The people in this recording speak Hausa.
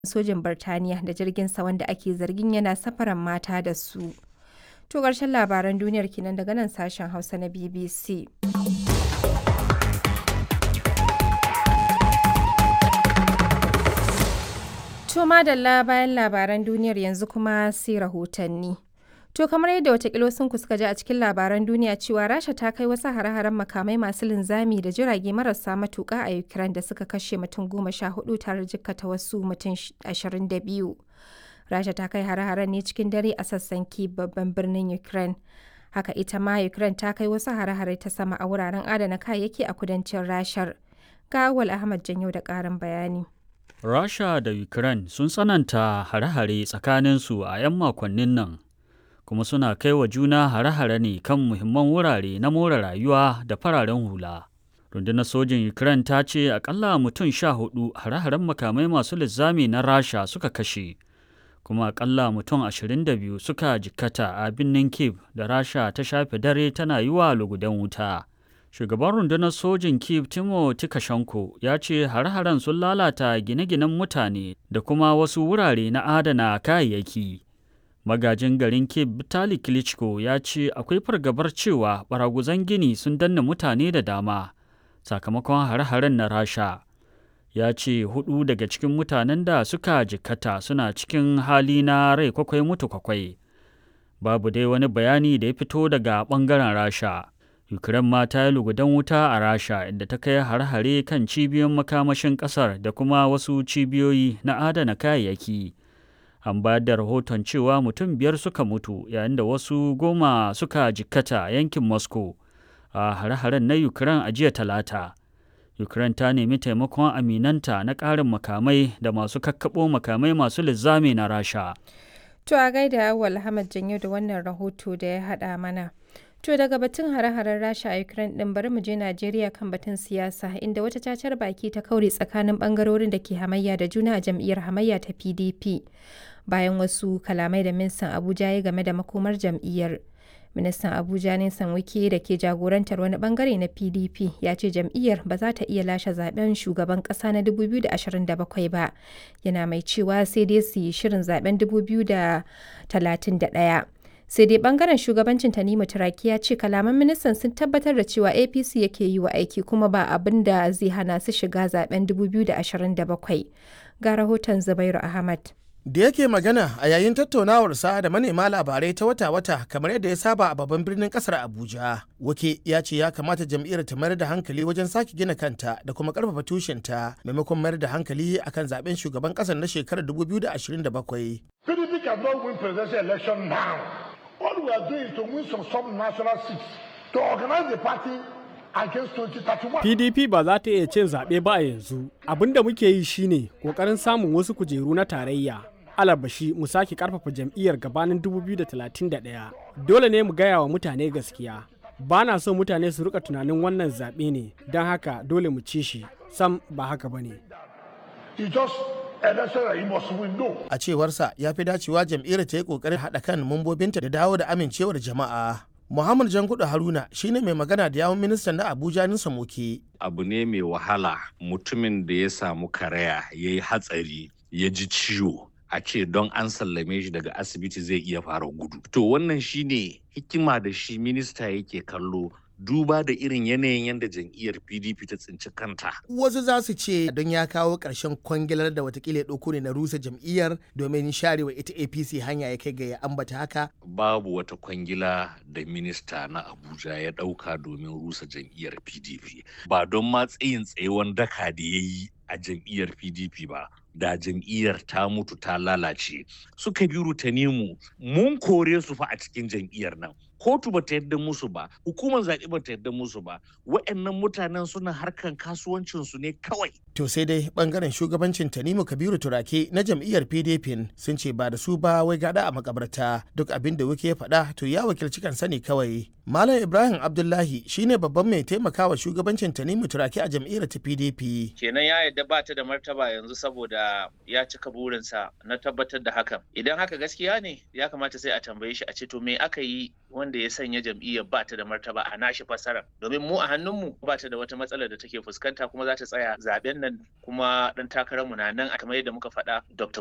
sojin Birtaniya da jirginsa wanda ake zargin yana safarar mata da su. To ƙarshen labaran duniyar kenan daga nan sashen Hausa na BBC. To madalla bayan labaran duniyar yanzu kuma sai rahotanni. To kamar yadda watakila sun suka ji a cikin labaran duniya cewa Rasha ta kai wasu hare-haren makamai masu linzami da jirage marasa matuƙa a Ukraine da suka kashe mutum goma sha hudu tare jikkata wasu mutum ashirin da biyu. Rasha ta kai hare-haren ne cikin dare a sassan Kyiv babban birnin Ukraine. Haka ita ma Ukraine ta kai wasu hare-hare ta sama a wuraren adana kayayyaki a kudancin Rashar. Ga Awal Ahmad Janyo da ƙarin bayani. Rasha da Ukraine sun tsananta hare-hare tsakaninsu a 'yan makonnin nan, kuma suna kai wa juna hare-hare ne kan muhimman wurare na more rayuwa da fararen hula. Rundunar sojin Ukraine ta ce akalla mutum sha hudu hare-haren makamai masu linzami na Rasha suka kashe, kuma akalla mutum ashirin da biyu suka jikkata a birnin Kiev da Rasha ta shafe dare tana yi wa lugudan wuta. Shugaban rundunar sojin Kiev Timo Tikashenko ya ce har-haren sun lalata gine-ginen mutane da kuma wasu wurare na adana kayayyaki. Magajin garin Kiev Vitali Klitschko ya ce akwai fargabar cewa baraguzan gini sun danna mutane da dama sakamakon har-haren na Rasha. Ya ce hudu daga cikin mutanen da suka jikkata suna cikin hali na rai kwakwai mutu kwakwai. Babu dai wani bayani da ya fito daga ɓangaren Rasha. Ukraine ma ta yi lugudan wuta a Rasha inda ta kai har-hare kan cibiyoyin makamashin ƙasar da kuma wasu cibiyoyi na adana kayayyaki. An bayar da rahoton cewa mutum biyar suka mutu yayin da wasu goma suka jikkata a yankin Moscow a har-haren na Ukraine a jiya talata. Ukraine ta nemi taimakon aminanta na ƙarin makamai da masu kakkaɓo makamai masu linzami na Rasha. To a gaida Awal Ahmad Janyo da wannan rahoto da ya haɗa mana. To daga batun hare-haren Rasha a Ukraine din bari mu je Najeriya kan batun siyasa inda wata cacar baki ta kaure tsakanin bangarorin da ke hamayya da juna a jam'iyyar hamayya ta PDP bayan wasu kalamai da ministan Abuja ya game da makomar jam'iyyar. Ministan Abuja Nisan Wike da ke jagorantar wani bangare na PDP ya ce jam'iyyar ba za ta iya lashe zaben shugaban kasa na 2027 ba. Yana mai cewa sai dai su yi shirin zaben 2031. sai dai bangaren shugabancin tanimu turaki ya ce kalaman ministan sun tabbatar da cewa apc yake yi wa aiki kuma ba abin da zai hana su shiga zaben 2027 ga rahoton zubairu ahmad da yake magana a yayin tattaunawarsa da manema labarai ta wata-wata kamar yadda ya saba a babban birnin kasar abuja wake ya ce ya kamata jam'iyyar ta mayar da hankali wajen sake gina kanta da kuma karfafa tushenta maimakon mayar da hankali akan zaben shugaban kasar na shekarar 2027 PDP cannot win presidential election now. All we are doing is to win some sub-national seats to organize the party against 2031. PDP ba za ta iya cin zaɓe ba a yanzu. Abin da muke yi shine ƙoƙarin samun wasu kujeru na tarayya. Alabashi mu sake ƙarfafa jam'iyyar gabanin 2031. Dole ne mu gaya wa mutane gaskiya. Ba na so mutane su rika tunanin wannan zaɓe ne, don haka dole mu ci shi. Sam ba haka ba ne. It's just election that you must win. No. a cewarsa ya fi dacewa jam'iyyar ta yi kokarin haɗa kan mambobinta da dawo da amincewar jama'a muhammad jankudu haruna shine mai magana da yawun ministan na abuja nisa moke abu ne mai wahala mutumin da ya samu karaya ya yi hatsari ya ji ciwo a ce don an sallame shi daga asibiti zai iya fara gudu to wannan shine hikima da shi minista yake kallo duba da irin yanayin yadda jam'iyyar pdp ta tsinci kanta wasu za su ce don ya kawo ƙarshen kwangilar da watakila ya ɗauko ne na rusa jam'iyyar domin sharewa ita apc hanya ya kai ga ya ambata haka babu wata kwangila da minista na abuja ya ɗauka domin rusa jam'iyyar pdp ba don ma tsayin tsayewan daka da ya yi a jam'iyyar pdp ba da jam'iyyar ta mutu ta lalace suka biru ta nemu mun kore su fa a cikin jam'iyyar nan kotu ba ta yadda musu ba hukumar zaɓe ba ta yadda musu ba wa'annan mutanen suna harkan kasuwancinsu ne kawai to sai dai bangaren shugabancin tanimu kabiru turake na jam'iyyar pdp sun ce ba da su ba wai gada a makabarta duk abin da wuke ya faɗa to ya wakilci kansa ne kawai malam ibrahim abdullahi shine babban mai taimakawa shugabancin tanimu turake a jam'iyyar ta pdp kenan ya yadda ba ta da martaba yanzu saboda ya cika burinsa na tabbatar da hakan idan haka gaskiya ne ya kamata sai a tambaye shi a ce to me aka yi wanda wanda ya sanya jam'iyyar ba ta da martaba a nashi fassara domin mu a hannunmu ba ta da wata matsalar da take fuskanta kuma za ta tsaya zaben nan kuma dan takararmu na nan kamar yadda muka faɗa Dr.